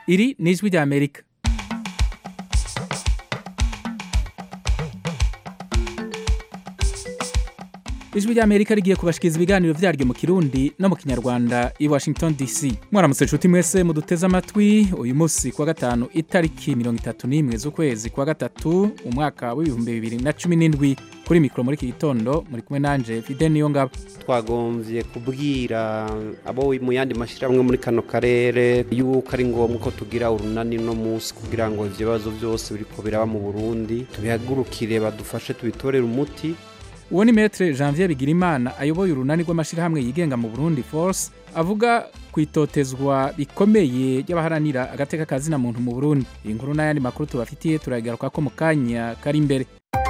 iri ni ijwi rya amerika ijwi rya amerika rigiye kubashikiriza ibiganiro vyaryo mu kirundi no mu kinyarwanda i washington dc mwaramutse nshuti mwese muduteze amatwi uyu munsi kuwa gatanu itariki mirongo itatu n'imwe z'ukwezi kwa gatatu umwaka w'ibihumbi bibiri na cumi n'indwi kuri mikoro muri iki gitondo muri kumwe nanje fide niyo ngabo twagombye kubwira abo mu yandi mashyirahamwe muri kano karere yuko ari ngombwa ko tugira urunani no munsi kugira ngo ibyo bibazo byose biriko biraba mu burundi tubihagurukire badufashe tubitorere umuti uwo ni metre janvier bigirimana ayoboye urunani rw'amashyirahamwe yigenga mu burundi force avuga ku itotezwa bikomeye ry'abaharanira agateka kazina muntu mu burundi iyi nkuru n'ayandi makuru tubafitiye turagaruka ko mu kanya kari imbere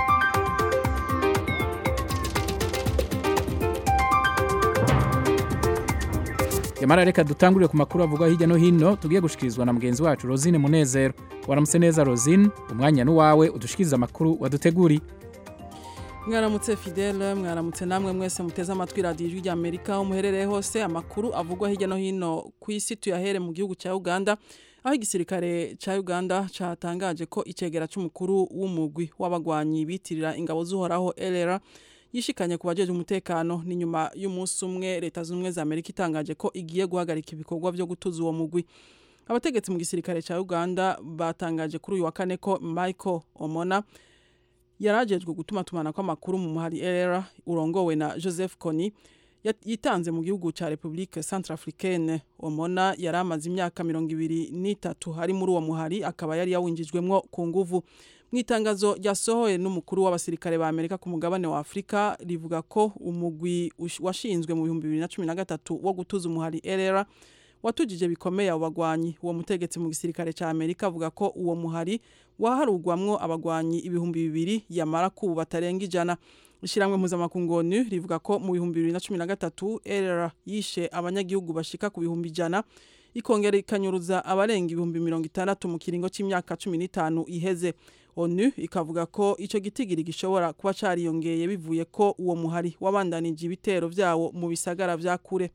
yamara reka dutangurire ku makuru avuga hirya no hino tugiye gushikirizwa na mugenzi wacu rosine munezero waramutse neza rosine umwanya n'uwawe udushikiriza amakuru waduteguriye mwaramutse fidele mwaramutse namwe mwese muteze amatwi radiyo ijwi rya amerika aho muherereye hose amakuru avugwa hirya no hino ku isi tuyahere mu gihugu cya uganda aho igisirikare cya uganda cyatangaje ko icegera cy'umukuru w'umugwi w'abagwanyi bitirira ingabo z'uhoraho elera yishikanye ku bajeje umutekano ni nyuma y'umunsi umwe leta z'ubumwe za amerika itangaje ko igiye guhagarika ibikorwa byo gutuza uwo mugwi abategetsi mu gisirikare cya uganda batangaje kuri uyu wa kane ko michael omona yarajejwe gutuma tumana kw'amakuru mu muhari era urongowe na joseph kony yitanze mu gihugu cya republique centrafricaine omona yari amaze imyaka mirongo ibiri n'itatu hari muri uwo muhari akaba yari yawinjijwemwo ku nguvu mu itangazo ryasohoye n'umukuru w'abasirikare ba amerika ku mugabane wa afurika rivuga ko umugwi washinzwe mu bihumbi bibiri na cumi na gatatu wo gutuza umuhari erera watujije bikomeye abo bagwanyi uwo mutegetsi mu gisirikare cya amerika avuga ko uwo muhari waharugwamwo abagwanyi ibihumbi bibiri yamara kubu batarenga ijana ishyirahamwe mpuzamakungu onu rivuga ko mu bihumbi bibiri na cumi na gatatu erera yishe abanyagihugu bashika ku bihumbi ijana ikongera ikanyuruza abarenga ibihumbi mirongo itandatu mu kiringo cy'imyaka cumi n'itanu iheze onu ikavuga ko icyo gitigiri gishobora kuba cariyongeye bivuye ko uwo muhari wabandanije ibitero vyawo mu bisagara vya kure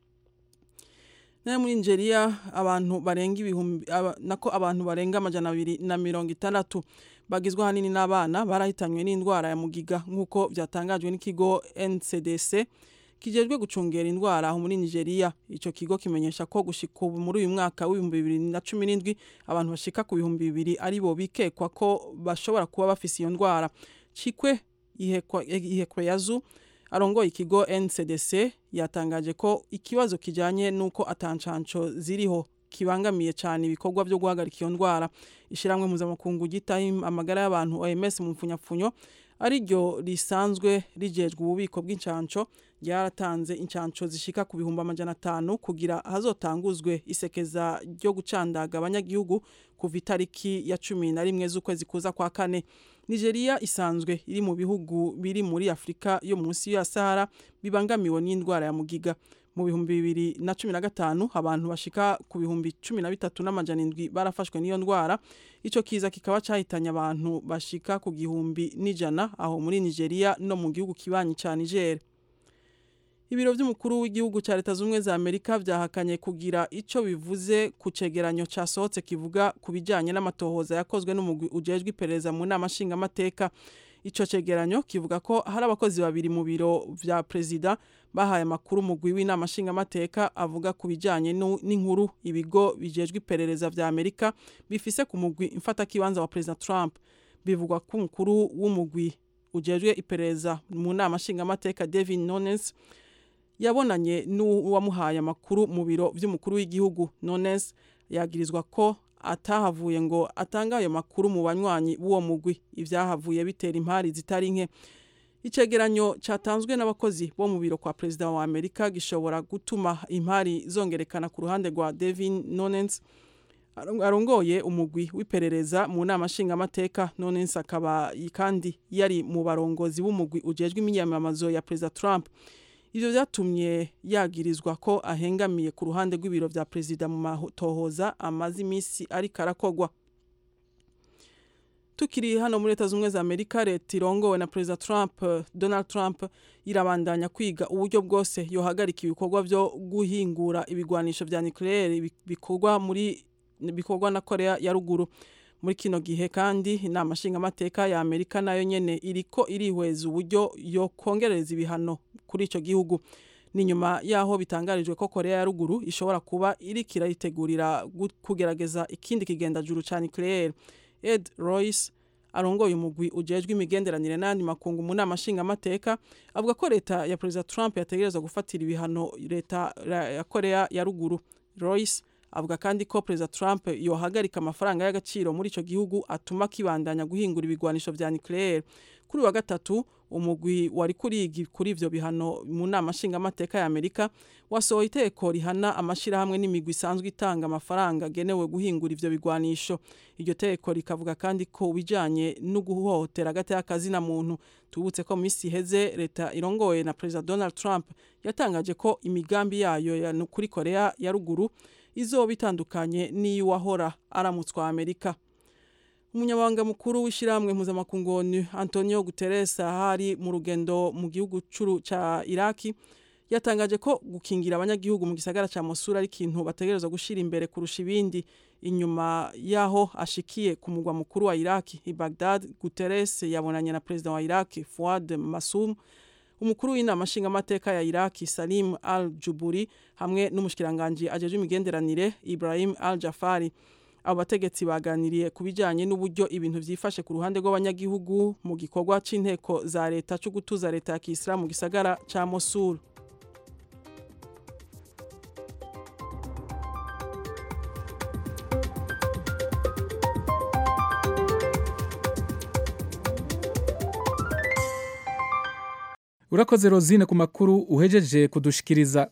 nayo muri Nigeria abantu barenga ibihumbi nako abantu barenga amajana abiri na mirongo itandatu bagizwe ahanini n'abana barahitanywe n'indwara ya mugiga nk'uko byatangajwe n'ikigo NCDC kijejwe gucungera indwara aho muri Nigeria ico kigo kimenyesha ko gushika ubu muri uyu mwaka w'ibihumbi bibiri na cumi n'indwi abantu bashika ku bihumbi bibiri ari bo bikekwa ko bashobora kuba bafise iyo ndwara cikwe ihekwa, ihekwa yazu arongoye ikigo NCDC yatangaje ko ikibazo kijanye nuko atancanco ziriho kibangamiye cyane ibikorwa byo guhagarika iyo ndwara ishiramwe mpuzamakungu gitaho amagara y'abantu OMS mu mfunyapfunyo ariryo risanzwe rijejwe ububiko bw'incanco ryaratanze incanco zishika ku bihumbi amajana atanu kugira hazotanguzwe isekeza ryo gucandaga abanyagihugu kuva itariki ya cumi na rimwe z'ukwezi kuza kwa kane nigeria isanzwe iri mu bihugu biri muri afurika yo munsi ya sahara bibangamiwe n'indwara ya mugiga mu bihumbi bibiri na cumi na gatanu abantu bashika ku bihumbi cumi na bitatu n'amajana indwi barafashwe n'iyo ndwara ico kiza kikaba cahitanye abantu bashika ku gihumbi n'ijana aho muri nigeria no mu gihugu kibanyi ca niger ibiro by'umukuru w'igihugu cya leta z'ubumwe za amerika byahakanye kugira icyo bivuze ku cegeranyo cyasohotse kivuga ku bijyanye n'amatohoza yakozwe n'umugwi ujejwe iperereza mu nama nshingamateka icyo cegeranyo kivuga ko hari abakozi babiri mu biro vya perezida bahaye amakuru umugwi w'inama nshingamateka avuga ku bijyanye n'inkuru ibigo bijejwe iperereza vya amerika bifise ku mugwi mfatakibanza wa perezida trump bivugwa ko umukuru w'umugwi ujejwe iperereza mu nama nshingamateka david nones yabonanye n'uwamuhaye amakuru mu biro by'umukuru w'igihugu nones yagirizwa ko atahavuye ngo atange ayo makuru mu banywanyi b'uwo mugwi ibyahavuye bitera impari zitari nke icegeranyo cyatanzwe n'abakozi bo mu biro kwa perezida wa amerika gishobora gutuma impari zongerekana ku ruhande rwa devin nonens arongoye umugwi w'iperereza mu nama nshingamateka nonens akaba kandi yari mu barongozi b'umugwi ujejwe imyiyamamazo ya perezida trump ivyo vyatumye yagirizwa ko ahengamiye ku ruhande rw'ibiro vya perezida mu matohoza amaze imisi ariko arakogwa tukiri hano muri leta z'ubumwe za amerika leta irongowe na perezida trump donald trump irabandanya kwiga uburyo bwose yohagarika ibikorwa byo guhingura ibigwanisho vya nucleaire bikorwa muri bikorwa na korea ya ruguru muri kino gihe kandi inama nshingamateka ya amerika nayo nyene iriko irihweza uburyo yo kongereza ibihano kuri ico gihugu ni nyuma yaho bitangarijwe ko korea ya ruguru ishobora kuba iriko irayitegurira kugerageza ikindi kigendajuru ca nucleaire ed royce arongoye umugwi ujejwe imigenderanire n'andi makungu mu nama nshingamateka avuga ko leta ya perezida trump yategerezwa gufatira ibihano leta ya korea ya ruguru royce avuga kandi ko perezida trump yohagarika amafaranga y'agaciro muri ico gihugu atuma kibandanya guhingura ibigwanisho vya nucleaire kuri wa gatatu umugwi wari kurigi kuri ivyo bihano mu nama nshingamateka ya amerika wasohoye iteko rihana amashirahamwe n'imigwi isanzwe itanga amafaranga agenewe guhingura ivyo bigwanisho iryo teko rikavuga kandi ko bijanye no guhohotera hagati y'akazi na muntu tubutse ko mu minsi iheze leta irongoye na perezida donald trump yatangaje ko imigambi yayo ya kuri korea ya ruguru izoba itandukanye n'iy'uwahora aramutswa amerika umunyamabanga mukuru w'ishyirahamwe mpuzamakungu onu antonio guterres ahari mu rugendo mu gihugu ca iraki yatangaje ko gukingira abanyagihugu mu gisagara ca mosura ari ikintu bategerezwa gushyira imbere kurusha ibindi inyuma yaho ashikiye ku mugwa mukuru wa iraki i bagdad guterres yabonanye na perezida wa iraki fuad masum umukuru w'inama nshingamateka ya iraki salim al juburi hamwe n'umushikiranganji ajejwe imigenderanire ibrahim al jafari abo bategetsi baganiriye ku bijyanye n'uburyo ibintu byifashe ku ruhande rw'abanyagihugu mu gikorwa cy'inteko za leta cyo gutuza leta ya kisilamu mu gisagara cya mosul urakoze rozine ku makuru uhejeje kudushikiriza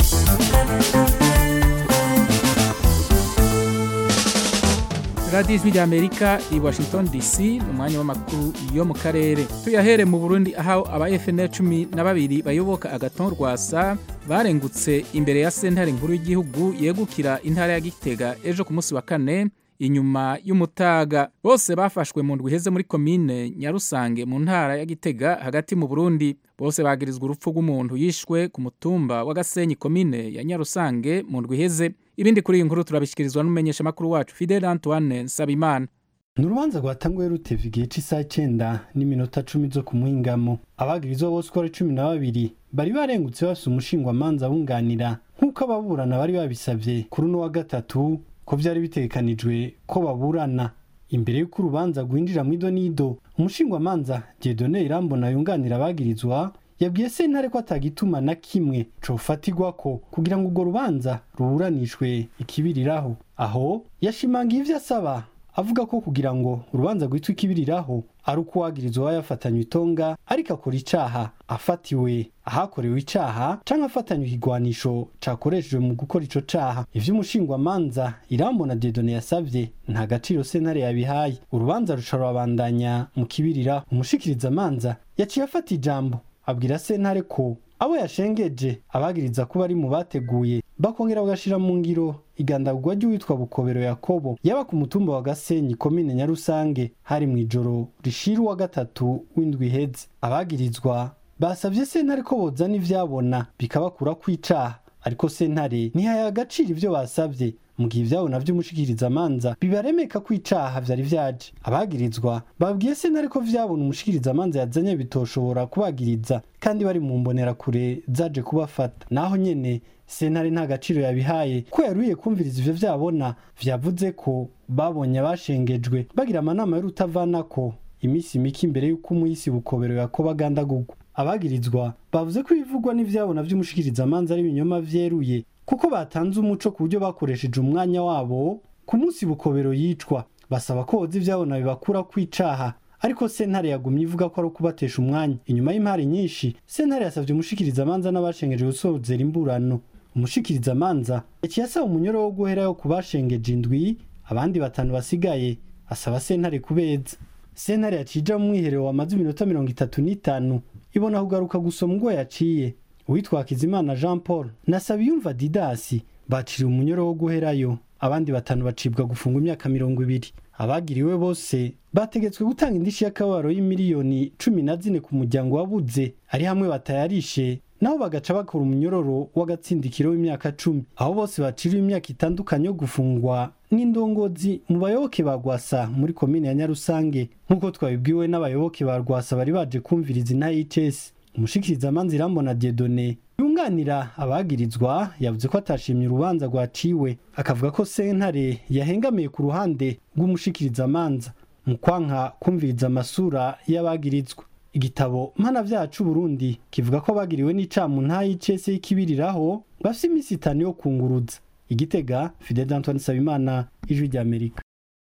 radiyo ijwi ry'amerika i washington dc ni umwanya w'amakuru yo mu karere tuyahere mu burundi aho aba fnl cumi na babiri bayoboka agaton rwasa barengutse imbere ya sentare nkuru y'igihugu yegukira intara ya gitega ejo ku munsi wa kane inyuma y'umutaga bose bafashwe mu ndwi iheze muri komine nyarusange mu ntara ya gitega hagati mu burundi bose bagirizwa urupfu rw'umuntu yishwe ku mutumba wa gasenyi komine ya nyarusange mu ndwi iheze ibindi kuri iyi nkuru turabishyikirizwa n'umumenyeshamakuru wacu fidel antoine nsabimana ni urubanza rwatanguye ruteva igihe cy'isaha icyenda n'iminota cumi zo ku muhingamo abagirizwa bose uko ari cumi na babiri bari barengutse bafise umushingwamanza bunganira nk'uko ababurana bari babisabye kuri uno wa gatatu ko byari bitegekanijwe ko baburana imbere y'uko urubanza rwinjira mu idonido umushingwamanza Dieudonne Irambona yunganira abagirizwa yabwiye sentare ko atagituma na kimwe cofatirwa ko kugira ngo urwo rubanza ruburanishwe ikibiriraho aho yashimangiye ivyo asaba avuga ko kugira ngo urubanza rwitwa ikibiriraho ari uko uwagirizwa aba yafatanywe itonga ariko akora icaha afatiwe ahakorewe icaha canke afatanywe ikigwanisho cakoreshejwe mu gukora ico caha ivyo umushingwamanza irambona Dieudonne yasavye nta gaciro sentare yabihaye urubanza ruca rurabandanya mu kibiriraho umushikirizamanza yaciye afata ijambo abwira sentare ko abo yashengeje abagiriza kuba ari mu bateguye bakongera bagashira mu ngiro igandagurwa ry'uwitwa bukobero yakobo yaba ku mutumba wa gasenyi komine nyarusange hari mu ijoro rishira uwa gatatu w'indwi iheze abagirizwa basavye sentare ko bozana ivyabona bikabakura kwicaha ariko sentare ntihaye agaciro ivyo basavye mu gihe ivyabona vy'umushikirizamanza bibaremeka ko icaha vyari vyaje abagirizwa babwiye sentare ko vyabona umushikirizamanza yazanye bitoshobora kubagiriza kandi bari mu mbonerakure zaje kubafata naho nyene sentare nta gaciro yabihaye ko yaruye kumviriza ivyo vyabona vyavuze ko babonye abashengejwe bagira amanama y'urutavanako iminsi mike imbere y'uko umuhisi bukobero yakoba agandagurwa abagirizwa bavuze ko ibivugwa n'ivyabona vy'umushikirizamanza ari ibinyoma vyeruye kuko batanze umuco ku buryo bakoresheje umwanya wabo ku munsi bukobero yicwa basaba ko hoza ivyabona bibakura kwicaha ariko sentare yagumye ivuga ko ari ukubatesha umwanya inyuma y'impari nyinshi sentare yasavye umushikirizamanza n'abashengeje gusozera imburano umushikirizamanza yaciye asaba umunyoro wo guherayo ku bashengeje indwi abandi batanu basigaye asaba sentare kubeza sentare yaciye ija mu mwiherero wamaze iminota mirongo itatu n'itanu ibona kugaruka gusoma ubwo yaciye uwitwa Hakizimana Jean Paul na Sabiyumva Didasi baciriwe umunyoro wo guherayo abandi batanu bacibwa gufungwa imyaka mirongo ibiri abagiriwe bose bategetswe gutanga indishi y'akababaro y'imiliyoni cumi na zine ku muryango wabuze ari hamwe batayarishe naho bagaca bakora umunyororo w'agatsindikiro w'imyaka cumi aho bose baciriwe imyaka itandukanye yo gufungwa n'indongozi mu bayoboke ba rwasa muri komine ya nyarusange nk'uko twabibwiwe n'abayoboke ba rwasa bari baje kumviriza inahcs umushikirizamanza irambona diedone yunganira abagirizwa yavuze ko atashimye urubanza rwaciwe akavuga ko sentare yahengamiye ku ruhande rw'umushikirizamanza mu kwanka kumviriza amasura y'abagirizwa igitabo mpanavyaha c'uburundi kivuga ko bagiriwe n'icamu ntayicese y'ikibiriraho bafise iminsi itanu yo kunguruza igitega fidel antoine sabimana ijwi ry'amerika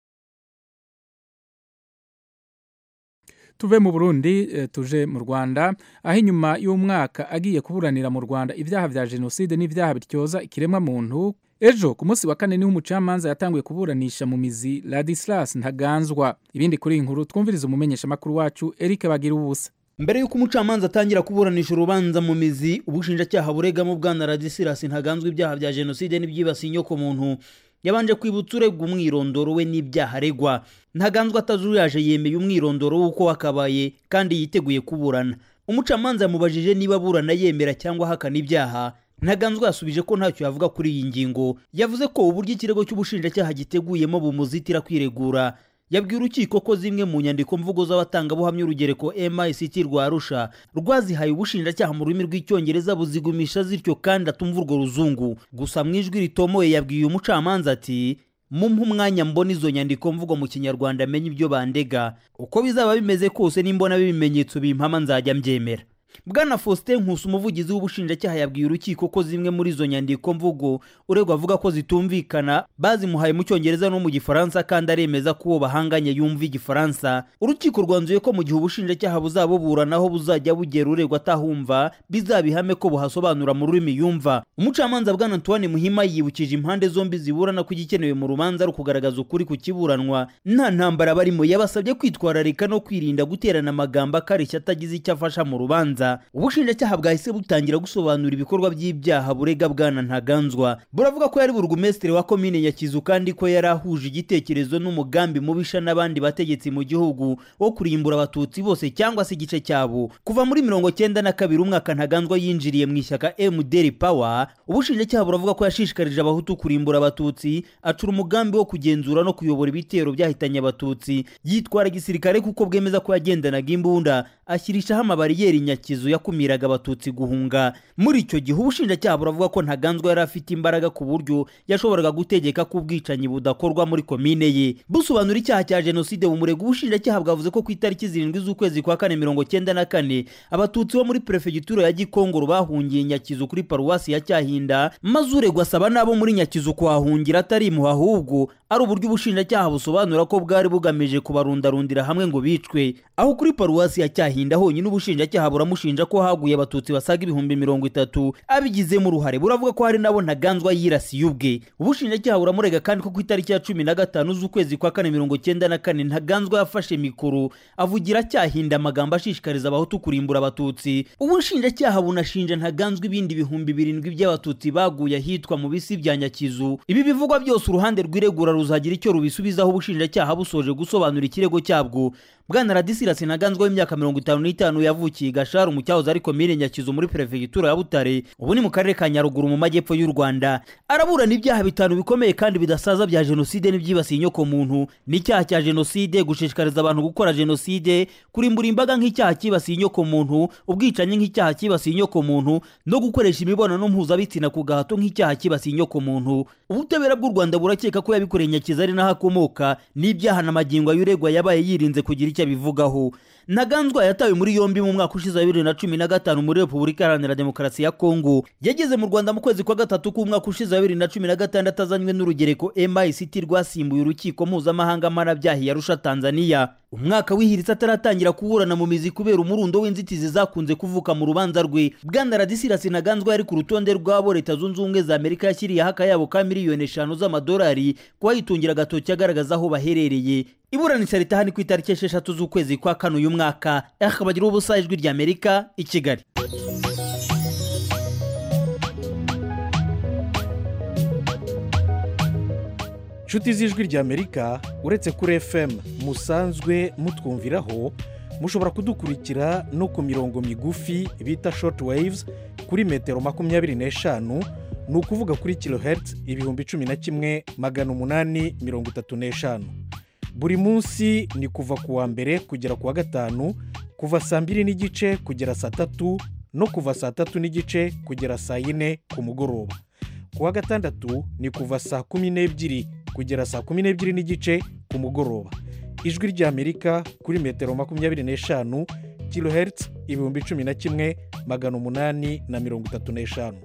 tuve mu burundi eh, tuje mu rwanda aho inyuma y'umwaka agiye kuburanira mu rwanda ibyaha vya jenoside n'ibyaha bityoza ikiremwa muntu ejo ku munsi wa kane niho umucamanza yatanguye kuburanisha mu mizi ladislas ntaganzwa ibindi kuri iyi nkuru twumviriza umumenyeshamakuru wacu eric bagira ubusa mbere y'uko umucamanza atangira kuburanisha urubanza mu mizi ubushinjacyaha buregamo bwana radisirasi ntaganzwa ibyaha bya jenoside n'ibyibasiye inyokomuntu yabanje kwibutsa uregwa umwirondoro we n'ibyaha aregwa ntaganzwa atazuyaje yemeye umwirondoro w'uko wakabaye kandi yiteguye kuburana umucamanza yamubajije niba aburana yemera cyangwa ahakana ibyaha ntaganzwa yasubije ko ntacyo yavuga kuri iyi ngingo yavuze ko uburyo ikirego cy'ubushinjacyaha giteguyemo bumuzitira kwiregura yabwiye urukiko ko zimwe mu nyandiko mvugo z'abatangabuhamya urugereko MICT rwa Arusha rwazihaye ubushinjacyaha mu rurimi rw'icyongereza buzigumisha zityo kandi atumva urwo ruzungu gusa mu ijwi ritomoye yabwiye umucamanza ati mumpe umwanya mbona izo nyandiko mvugo mu kinyarwanda amenye ibyo bandega uko bizaba bimeze kose nimbona ibimenyetso bimpama nzajya mbyemera bwana faustin nkusi umuvugizi w'ubushinjacyaha yabwiye urukiko ko zimwe muri izo nyandiko mvugo uregwa avuga ko zitumvikana bazimuhaye mu cyongereza no mu gifaransa kandi aremeza ko uwo bahanganye yumva igifaransa urukiko rwanzuye ko mu gihe ubushinjacyaha buzabuburanaho buzajya bugera uregwa atahumva bizabihame ko buhasobanura mu rurimi yumva umucamanza bwana antoine muhima yibukije impande zombi ziburana ko igikenewe mu rubanza ari ukugaragaza ukuri ku kiburanwa nta ntambara barimo yabasabye kwitwararika no kwirinda guterana amagambo akarishya atagize icyo afasha mu rubanza ubushinjacyaha bwahise butangira gusobanura ibikorwa by'ibyaha burega bwana ntaganzwa buravuga ko yari burugumesitiri wa komine nyakizu kandi ko yari ahuje igitekerezo n'umugambi mubisha n'abandi bategetsi mu gihugu wo kurimbura abatutsi bose cyangwa se igice cyabo kuva muri mirongo cyenda na kabiri umwaka ntaganzwa yinjiriye mu ishyaka mdr power ubushinjacyaha buravuga ko yashishikarije abahutu kurimbura abatutsi acura umugambi wo kugenzura no kuyobora ibitero byahitanye abatutsi yitwara gisirikare kuko bwemeza ko yagendanaga imbunda ashyirishaho amabariyeri nyakizu yakumiraga abatutsi guhunga muri icyo gihe ubushinjacyaha buravuga ko ntaganzwa yari afite imbaraga ku buryo yashoboraga gutegeka ko ubwicanyi budakorwa muri komine ye busobanura icyaha cya jenoside bumurega ubushinjacyaha bwavuze ko ku itariki zirindwi z'ukwezi kwa kane mirongo cyenda na kane abatutsi bo muri perefegitura ya gikongoro bahungiye nyakizu kuri paruwasi ya cyahinda maze uregwa asaba n'abo muri nyakizu kuhahungira atari impuha ahubwo ari uburyo ubushinjacyaha busobanura ko bwari bugamije kubarundarundira hamwe ngo bicwe aho kuri paruwasi ya cyahinda honyine ubushinjacyaha buramushinja ko haguye abatutsi basaga ibihumbi mirongo itatu abigizemo uruhare buravuga ko hari nabo ntaganzwa yirasiye ubwe ubushinjacyaha buramurega kandi ko ku itariki ya cumi na gatanu z'ukwezi kwa kane mirongo cyenda na kane ntaganzwa yafashe mikoro avugira cyahinda amagambo ashishikariza abahutu kurimbura abatutsi ubushinjacyaha bunashinja ntaganzwa ibindi bihumbi birindwi by'abatutsi baguye ahitwa mu bisi bya nyakizu ibi bivugwa byose uruhande rw'iregura ruzagira icyo rubisubizaho ubushinjacyaha busoje gusobanura ikirego cyabwo bwana radisirasi ntaganzwa w'imyaka mirongo itanu n'itanu yavukiye gasharu mu cyahoze ari komine nyakizu muri perefegitura ya butare ubu ni mu karere ka nyaruguru mu majyepfo y'u rwanda araburana ibyaha bitanu bikomeye kandi bidasaza bya jenoside n'ibyibasiye inyokomuntu n'icyaha cya jenoside gushishikariza abantu gukora jenoside kurimbura imbaga nk'icyaha cyibasiye inyokomuntu ubwicanyi nk'icyaha cyibasiye inyokomuntu no gukoresha imibonano mpuzabitsina ku gahato nk'icyaha cyibasiye inyokomuntu ubutabera bw'u rwanda burakeka ko yabikoreye nyakizu ari naho akomoka n'ibyaha na magingo y'uregwa yabaye yirinze kugira icyo abivugaho ntaganzwa yatawe muri yombi mu mwaka ushize wa bibiri na cumi na gatanu muri repubulika iharanira demokarasi ya kongo yageze mu rwanda mu kwezi kwa gatatu k'umwaka ushize wa bibiri na cumi na gatandatu azanywe n'urugereko mict rwasimbuye urukiko mpuzamahanga mpanabyaha yarusha tanzania umwaka wihiritse ataratangira kuburana mu mizi kubera umurundo w'inzitizi zakunze kuvuka mu rubanza rwe bwana radisirasi ntaganzwa yari ku rutonde rw'abo leta zunze ubumwe za amerika yashyiriyeho akayabo ka miliyoni eshanu z'amadolari kubayitungira agatoki agaragaza aho baherereye iburanisha ritaha ni ku itariki esheshatu z'ukwezi kwa kane uyu mwaka akabagira ubusa ijwi ry'amerika i kigali inshuti z'ijwi ry'amerika uretse kuri fm musanzwe mutwumviraho mushobora kudukurikira no ku mirongo migufi bita short waves kuri metero makumyabiri n'eshanu ni ukuvuga kuri kilohertz ibihumbi cumi na kimwe magana umunani mirongo itatu n'eshanu buri munsi ni kuva ku wa mbere kugera ku wa gatanu kuva saa mbiri n'igice kugera saa tatu no kuva saa tatu n'igice kugera saa yine ku mugoroba ku wa gatandatu ni kuva saa kumi n'ebyiri kugera saa kumi n'ebyiri n'igice ku mugoroba ijwi ry'amerika kuri metero makumyabiri n'eshanu kilohertz ibihumbi cumi na kimwe magana umunani na mirongo itatu n'eshanu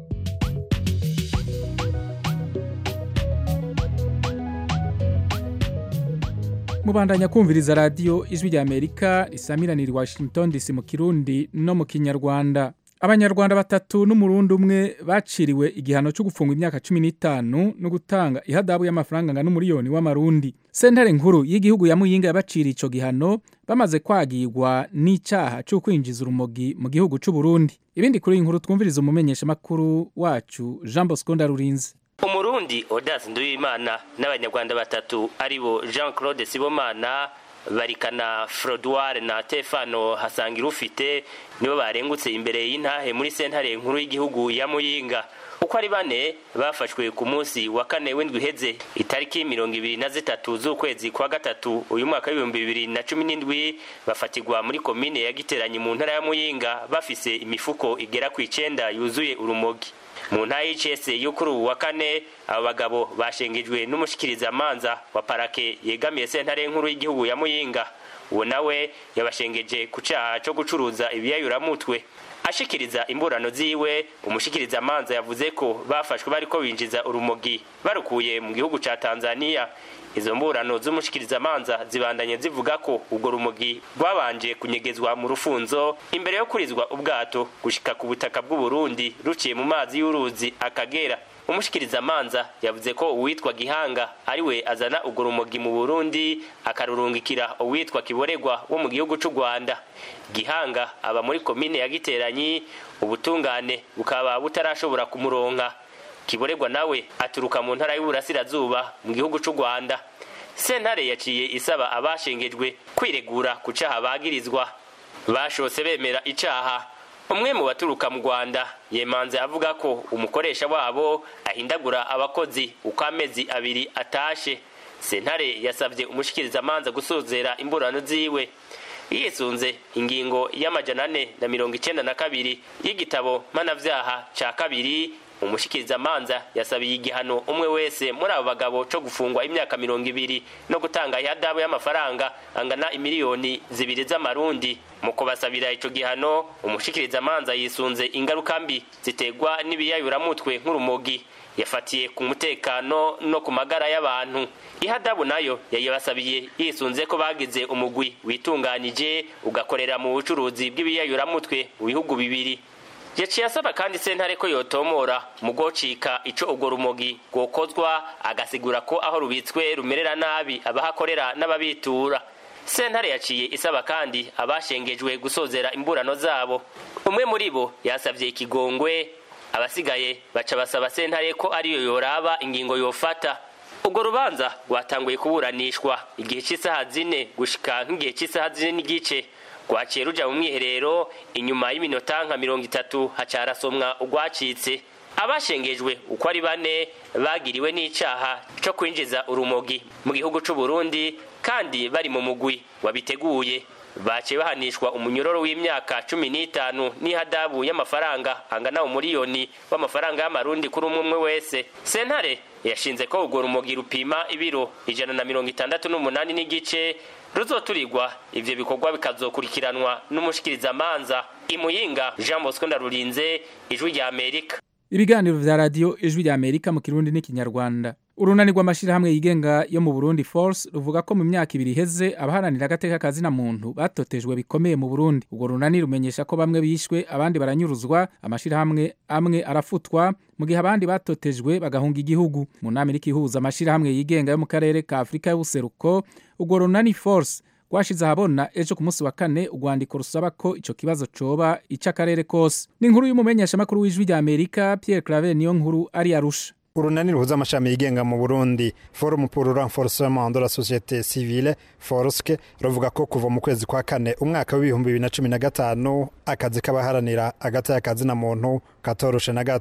mubandanya kumviriza radiyo ijwi rya amerika risamiranira i washington dc mu kirundi no mu kinyarwanda abanyarwanda batatu n'umurundi umwe baciriwe igihano cyo gufungwa imyaka cumi n'itanu no gutanga ihadabu y'amafaranga angana n'umuriyoni w'amarundi sentare nkuru y'igihugu ya muyinga yabaciriye icyo gihano bamaze kwagirwa n'icyaha cyo kwinjiza urumogi mu gihugu cy'u Burundi ibindi kuri iyi nkuru twumviriza umumenyeshamakuru wacu jean bosco ndarurinze umurundi odasi nduwimana n'abanyarwanda batatu aribo jean claude sibomana barikana frodware na tefano hasangira ufite nibo barengutse imbere y'intahe muri sentare nkuru y'igihugu ya muyinga uko ari bane bafashwe ku munsi wa kane w'indwi iheze itariki mirongo ibiri na zitatu z'ukwezi kwa gatatu uyu mwaka w'ibihumbi bibiri na cumi n'indwi bafatirwa muri komine ya giteranyi mu ntara ya muyinga bafise imifuko igera ku icenda yuzuye urumogi mu ntara y'icese yo kuri ubu wa kane abo bagabo bashengejwe n'umushikirizamanza wa parake yegamiye sentare nkuru y'igihugu ya muyinga uwo nawe yabashengeje ku caha co gucuruza ibiyayuramutwe ashikiriza imburano ziwe umushikirizamanza yavuze ko bafashwe bariko binjiza urumogi barukuye mu gihugu ca tanzania izo mburano z'umushikirizamanza zibandanye zivuga ko ubwo rumogi rwabanje kunyegezwa mu rufunzo imbere yo kurizwa ubwato gushika ku butaka bw'uburundi ruciye mu mazi y'uruzi akagera umushikirizamanza yavuze ko uwitwa gihanga ariwe azana urwo rumogi mu burundi akarurungikira uwitwa kiboregwa wo mu gihugu c'u rwanda gihanga aba muri komine ya giteranyi ubutungane bukaba butarashobora kumuronka kiboregwa nawe aturuka mu ntara y'uburasirazuba mu gihugu c'u rwanda sentare yaciye isaba abashengejwe kwiregura ku caha bagirizwa bashose bemera icaha umwe mu baturuka mu rwanda yemanze avuga ko umukoresha wabo ahindagura abakozi uko amezi abiri atashe sentare yasabye umushikirizamanza gusozera imburano ziwe yisunze ingingo y'amajana ane na mirongo icenda na kabiri y'igitabo mpanavyaha ca kabiri umushikirizamanza yasabiye igihano umwe wese muri abo bagabo co gufungwa imyaka mirongo ibiri no gutanga ihadabu y'amafaranga angana imiliyoni zibiri z'amarundi mu kubasabira ico gihano umushikirizamanza yisunze ingaruka mbi ziterwa n'ibiyayuramutwe nk'urumogi yafatiye ku mutekano no ku magara y'abantu ihadabu nayo yayibasabiye yisunze ko bagize umugwi witunganije ugakorera mu bucuruzi bw'ibiyayuramutwe mu bihugu bibiri yaciye asaba kandi sentare ko yotomora mu gocika ico urwo rumogi rwokozwa agasigura ko aho rubitswe rumerera nabi abahakorera n'ababitura sentare yaciye isaba kandi abashengejwe gusozera imburano zabo umwe muri bo yasavye ikigongwe abasigaye baca basaba sentare ko ariyo yoraba ingingo yofata urwo rubanza rwatanguye kuburanishwa igihe cy'isaha zine gushika nk'igihe cy'isaha zine n'igice rwaciye ruja mu mwiherero inyuma y'iminota nka mirongo itatu haca harasomwa urwacitse abashengejwe uko ari bane bagiriwe n'icaha co kwinjiza urumogi mu gihugu c'u Burundi kandi bari mu mugwi wabiteguye baciye bahanishwa umunyororo w'imyaka cumi n'itanu n'ihadabu y'amafaranga angana umuriyoni w'amafaranga y'amarundi kuri umwe umwe wese sentare yashinze ko urwo rumogi rupima ibiro ijana na mirongo itandatu n'umunani n'igice ruzoturirwa ivyo bikorwa bikazokurikiranwa n'umushikirizamanza imuyinga jean bosco ndarurinze ijwi rya amerika ibiganiro vya radiyo ijwi rya amerika mu kirundi n'ikinyarwanda urunani rw'amashyirahamwe yigenga yo mu burundi force ruvuga ko mu myaka ibiri iheze abaharanira agateka kazina muntu batotejwe bikomeye mu burundi urwo runani rumenyesha ko bamwe bishwe abandi baranyuruzwa amashyirahamwe amwe arafutwa mu gihe abandi batotejwe bagahunga igihugu mu nama iriko ihuza amashyirahamwe yigenga yo mu karere ka afurika y'ubuseruko urwo runani force rwashize ahabona ejo ku munsi wa kane urwandiko rusaba ko ico kibazo coba ic'akarere kose ni inkuru y'umumenyeshamakuru w'ijwi rya amerika pierre claver niyo nkuru ari arusha urunani ruhuza amashami yigenga mu burundi forum pour renforcement de la société civile forske ruvuga ko kuva mu kwezi kwa kane umwaka w'ibihumbi bibiri na cumi na gatanu akazi k'abaharanira agati y'akazina muntu katoroshe na gato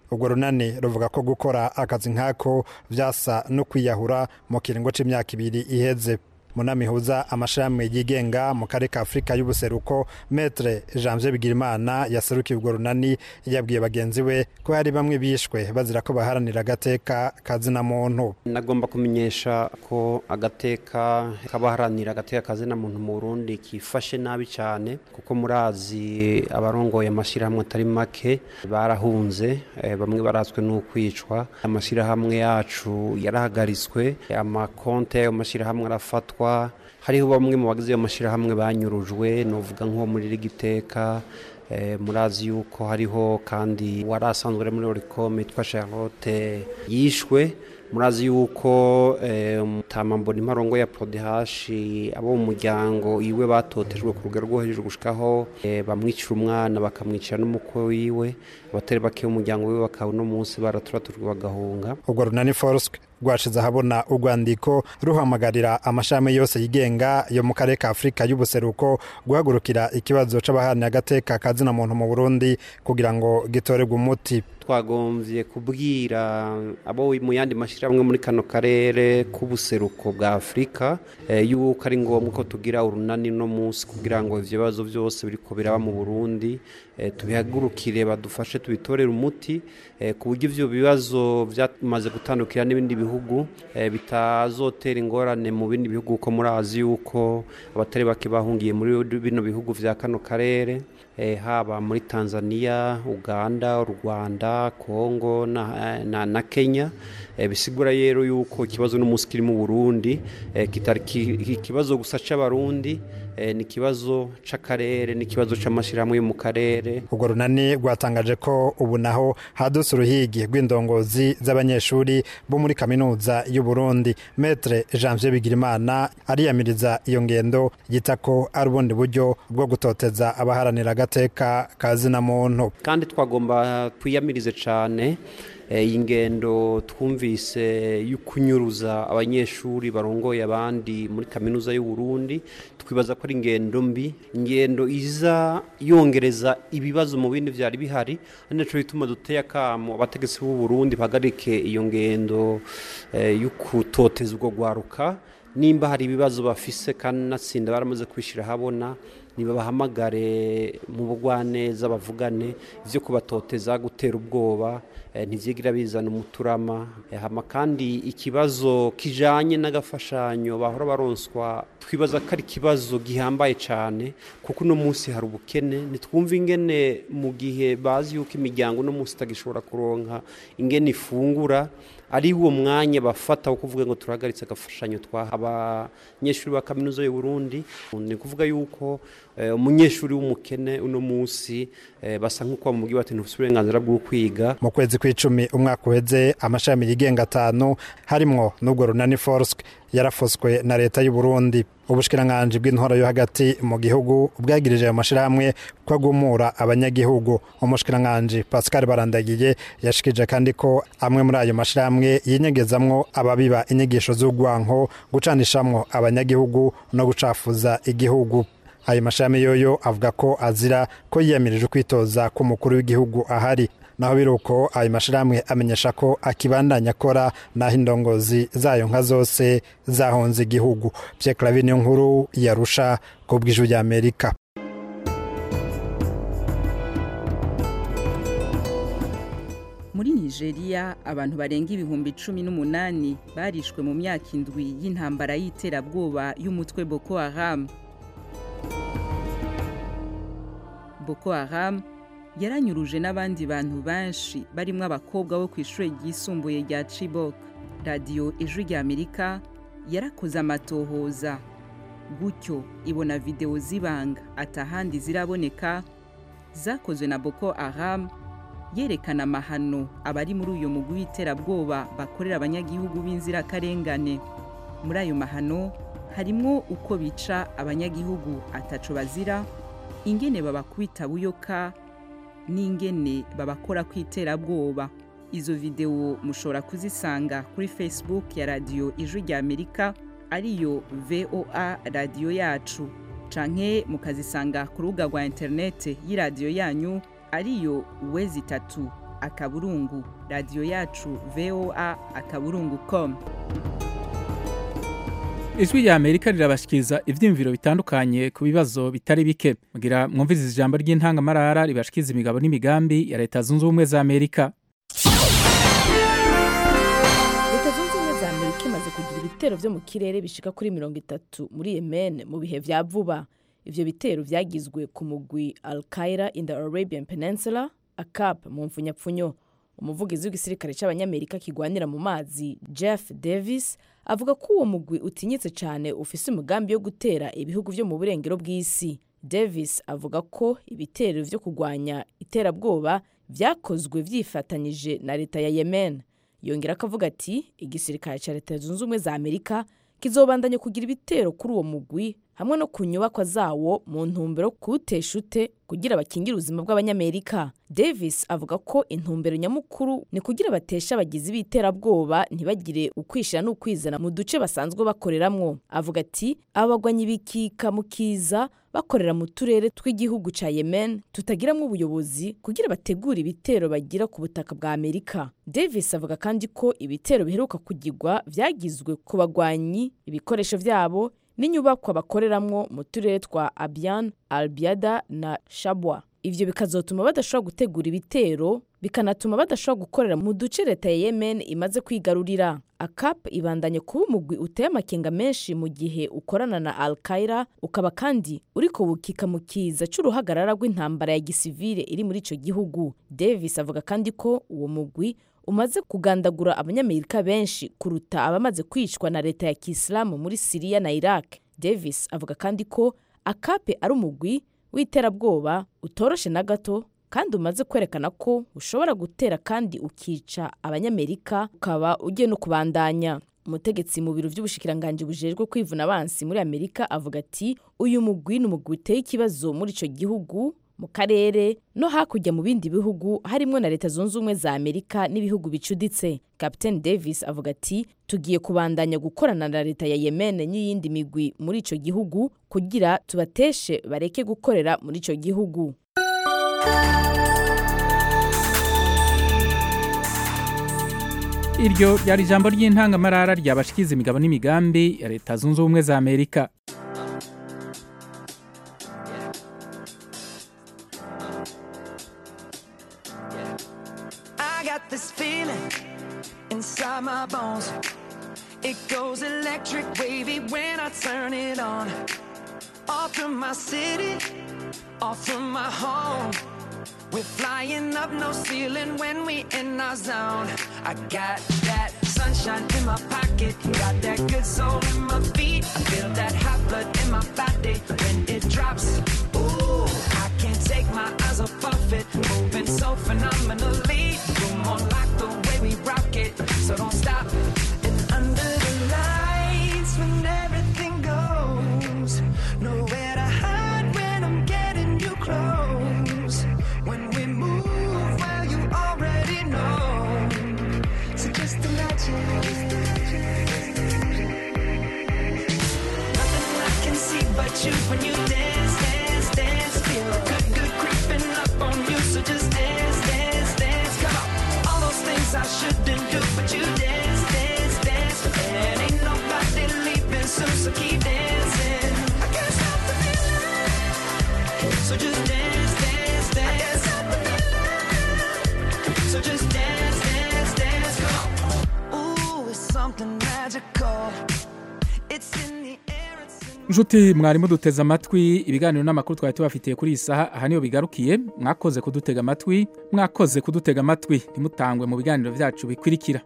urwo runani ruvuga ko gukora akazi nk'ako vyasa no kwiyahura mu kiringo c'imyaka ibiri iheze munamihuza amashirahamwe yigenga mu karere ka afurika y'ubuseruko metre janvier bigirimana yaserukiye urwo runani yabwiye bagenzi we ko hari bamwe bishwe bazira ko baharanira agateka kazina muntu nagomba kumenyesha ko agateka k'abaharanira agateka kazina muntu mu burundi kifashe nabi cyane kuko murazi abarongoye amashyirahamwe atari make barahunze eh, bamwe barazwe n'ukwicwa amashyirahamwe yacu yarahagaritswe amakonte y'ayo mashyirahamwe arafatwa hariho bamwe mu bagize ayo mashyirahamwe banyurujwe novuga nko muri rigiteka Eh, murazi yuko hariho kandi wari asanzwe ari muri oricom yitwa charlotte yishwe murazi yuko eh, mutamambona imparongo ya prodehashi abo mu muryango iwe batotejwe ku rugero rwo hejuru gushikaho eh, bamwicira umwana bakamwicira n'umukwe wiwe abatari bake b'umuryango wiwe bakaba uno munsi baraturaturwa bagahunga urwo runani foruswe rwashize ahabona urwandiko ruhamagarira amashami yose yigenga yo mu karere ka afurika y'ubuseruko guhagurukira ikibazo c'abaharanira agateka kazina muntu mu burundi kugira ngo gitorerwe umuti twagombye kubwira abo mu yandi mashyirahamwe muri kano karere k'ubuseruko bwa afurika eh, yuko ari ngombwa ko tugira urunani no munsi kugira ngo ivyo bibazo byose biriko biraba mu burundi eh, tubihagurukire badufashe tubitorere umuti eh, ku buryo ivyo bibazo byamaze gutandukira n'ibindi bihugu eh, bitazotera ingorane mu bindi bihugu kuko murazi yuko abatari bake bahungiye muri bino bihugu vya kano karere eh, haba muri tanzania uganda u rwanda kongo na, na, na kenya eh, bisigura rero yuko ikibazo n'umunsi kiri mu burundi eh, kitari ki- ikibazo gusa c'abarundi eh, ni ikibazo c'akarere ni ikibazo c'amashyirahamwe yo mu karere urwo runani rwatangaje ko ubu naho hadutse uruhigi rw'indongozi z'abanyeshuri bo muri kaminuza y'u Burundi metre janvier bigirimana ariyamiriza iyo ngendo yita ko ari ubundi buryo bwo gutoteza abaharanira agateka kazina muntu kandi twagomba twiyamirize cyane eh, iyi ngendo twumvise yo kunyuruza abanyeshuri barongoye abandi muri kaminuza y'u Burundi twibaza ko ari ingendo mbi ingendo iza yongereza ibibazo mu bindi byari bihari ari naco bituma duteye akamo abategetsi b'u Burundi bahagarike iyo ngendo eh, yo kutoteza ubwo gwaruka nimba hari ibibazo bafise kandi natsinda baramaze kwishyira ahabona nibabahamagare mu bugwaneza bavugane ivyo kubatoteza gutera ubwoba eh, ntivyigira bizana umuturama Eh, hama kandi ikibazo kijanye n'agafashanyo bahora baronswa twibaza ko ari ikibazo gihambaye cyane kuko uno munsi hari ubukene ntitwumva ingene mu gihe bazi yuko imiryango uno munsi itagishobora kuronka ingene ifungura ari uwo mwanya bafata wo kuvuga ngo turahagaritse agafashanyo twaha abanyeshuri ba kaminuza y'u Burundi ni kuvuga yuko eh, umunyeshuri w'umukene uno munsi eh, basa nk'uko bamubwiye bati ntufite uburenganzira bwo kwiga mu kwezi kw'icumi umwaka uheze amashami yigenga atanu harimwo n'ubwo runani forsk yarafoswe na leta y'u Burundi ubushikiranganji bw'intwaro yo hagati mu gihugu bwagirije ayo mashirahamwe ko agumura abanyagihugu umushikiranganji Pascal Barandagiye yashikije kandi ko amwe muri ayo mashirahamwe yinyegezamwo ababiba inyigisho z'urwanko gucanishamwo abanyagihugu no gucafuza igihugu ayo mashami yoyo avuga ko azira ko yiyamirije kwitoza k'umukuru w'igihugu ahari naho biruko ayo mashirahamwe amenyesha ko akibandanya akora naho indongozi zayo nka zose zahonze igihugu Pierre Claver niyo nkuru yarusha ku bw'ijwi rya Amerika muri nigeria abantu barenga ibihumbi cumi n'umunani barishwe mu myaka indwi y'intambara y'iterabwoba y'umutwe boko haram boko haram yaranyuruje n'abandi bantu benshi barimo abakobwa bo ku ishuri ryisumbuye rya chibok radiyo ijwi rya amerika yarakoze amatohoza gutyo ibona videwo z'ibanga atahandi ziraboneka zakozwe na boko haram yerekana amahano abari muri uyu mugwi w'iterabwoba bakorera abanyagihugu b'inzirakarengane muri ayo mahano harimo uko bica abanyagihugu ataco bazira ingene babakubita buyoka n'ingene babakora ku iterabwoba izo videwo mushobora kuzisanga kuri facebook ya radiyo ijwi rya amerika ariyo voa radiyo yacu canke mukazisanga ku rubuga rwa interinete y'iradiyo yanyu ariyo wezi itatu akaburungu radiyo yacu voa akaburungu com ijwi rya amerika rirabashikiriza ivyiyumviro bitandukanye ku bibazo bitari bike mugira mwumviriza ijambo ry'intangamarara ribashikiriza imigabo n'imigambi ya leta zunze ubumwe za amerika leta zunze ubumwe za amerika imaze kugira ibitero vyo mu kirere bishika kuri mirongo itatu muri yemen mu bihe vya vuba ivyo bitero vyagizwe ku mugwi al qaira in the arabian peninsula acap mu mfunyapfunyo umuvugizi w'igisirikare c'abanyamerika kigwanira mu mazi jeff davis avuga ko uwo mugwi utinyitse cyane ufise umugambi wo gutera ibihugu vyo mu burengero bw'isi davis avuga ko ibitero vyo kurwanya iterabwoba vyakozwe vyifatanyije na leta ya yemen yongera akavuga ati igisirikare cya leta zunze ubumwe za amerika kizobandanya kugira ibitero kuri uwo mugwi hamwe no ku nyubakwa zawo mu ntumbero kuwutesha ute kugira bakingire ubuzima bw'abanyamerika davis avuga ko intumbero nyamukuru ni kugira batesha abagizi b'iterabwoba ntibagire ukwishira n'ukwizana mu duce basanzwe bakoreramwo avuga ati abagwanyi bikika mu kiza bakorera mu turere tw'igihugu ca yemen tutagiramwo ubuyobozi kugira bategure ibitero bagira ku butaka bwa amerika davis avuga kandi ko ibitero biheruka kugirwa vyagizwe ku bagwanyi ibikoresho vyabo n'inyubakwa bakoreramwo mu turere twa abian albiada na shabwa ivyo bikazotuma badashobora gutegura ibitero bikanatuma badashobora gukorera mu duce leta ya yemen imaze kwigarurira acap ibandanye kuba umugwi uteye amakenga menshi mu gihe ukorana na al qaira ukaba kandi uriko wukika mu kiza c'uruhagarara rw'intambara ya gisivile iri muri ico gihugu davis avuga kandi ko uwo mugwi umaze kugandagura abanyamerika benshi kuruta abamaze kwicwa na leta ya kisilamu muri siriya na iraq davis avuga kandi ko akape ari umugwi w'iterabwoba utoroshe na gato kandi umaze kwerekana ko ushobora gutera kandi ukica abanyamerika ukaba ugiye no kubandanya umutegetsi mu biro by'ubushikiranganji bujejwe kwivuna abansi muri amerika avuga ati uyu mugwi ni umugwi uteye ikibazo muri ico gihugu mu karere no hakurya mu bindi bihugu harimo na leta zunze ubumwe za amerika n'ibihugu bicuditse captain davis avuga ati tugiye kubandanya gukorana na leta ya yemen n'iyindi migwi muri ico gihugu kugira tubateshe bareke gukorera muri ico gihugu iryo ryari ijambo ry'intangamarara ryabashikiza imigabo n'imigambi ya leta zunze ubumwe za amerika I got this feeling inside my bones. It goes electric wavy when I turn it on. Off from my city, off from my home. We're flying up no ceiling when we in our zone. I got that sunshine in my pocket, got that good soul in my feet. I feel that hot blood in my body when it drops. Ooh, I can't take my eyes off of it, moving so phenomenally. You're more like the way we rock it, so don't stop. And under the lights, when everything goes, nowhere to hide when I'm getting you close. When we move, well, you already know. So just imagine. Nothing I can see but you when you dance, dance, dance. Feel good, good creeping up on you. So just dance, dance, dance. Come on. All those things I shouldn't do, but you dance, dance, dance. And ain't nobody leaving soon, so keep dancing. I can't stop the feeling. So just dance, dance, dance. I can't stop the feeling. So just dance, dance, dance. Come on. Ooh, it's something magical. It's in the air, it's in nshuti mwarimu duteze amatwi ibiganiro n'amakuru twari tubafitiye kuri iyi saha aha niyo bigarukiye mwakoze kudutega amatwi mwakoze kudutega amatwi ntimutangwe mu biganiro byacu bikurikira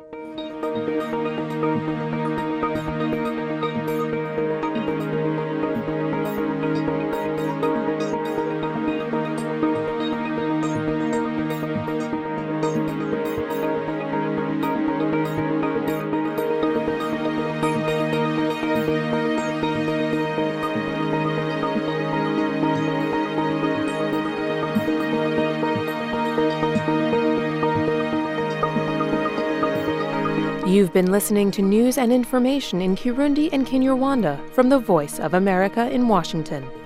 You've been listening to news and information in Kirundi and Kinyarwanda from the Voice of America in Washington.